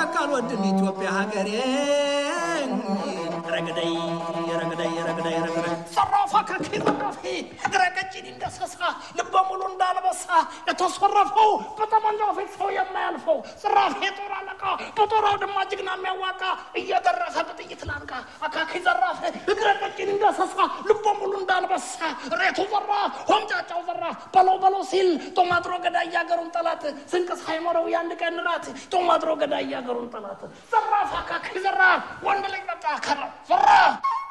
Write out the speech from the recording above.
ጫካ አልወድም ኢትዮጵያ ሀገሬ ረግደይ ረግደይ ረግደይ ረግደይ ዘራፋ ከኪ ዘራፊ እግረ ቀጭን እንደሰሳ ልበ ሙሉ እንዳልበሳ የተሰረፈው በጠመንጃው ፊት ሰው የማያልፈው ዘራፊ የጦር አለቃ በጦር አውድማ ጀግና የሚያዋቃ እየደረሰ በጥይት ላንቃ አካኪ ዘራፍ እግረ ቀጭን እንደሰሳ ልበ ሙሉ እንዳልበሳ ሬቱ ዘራፍ ሆምጫጫው ዘራፍ በለው በለው ሲል ጦማጥሮ ገዳይ ያገሩን ጠላት ስንቅ ሳይኖረው የአንድ ቀን ራት ጦማጥሮ ገዳይ ያገሩን ጠላት ዘራፍ አካኪ ዘራፍ ወንድ ልጅ በቃ ከራ ዘራፍ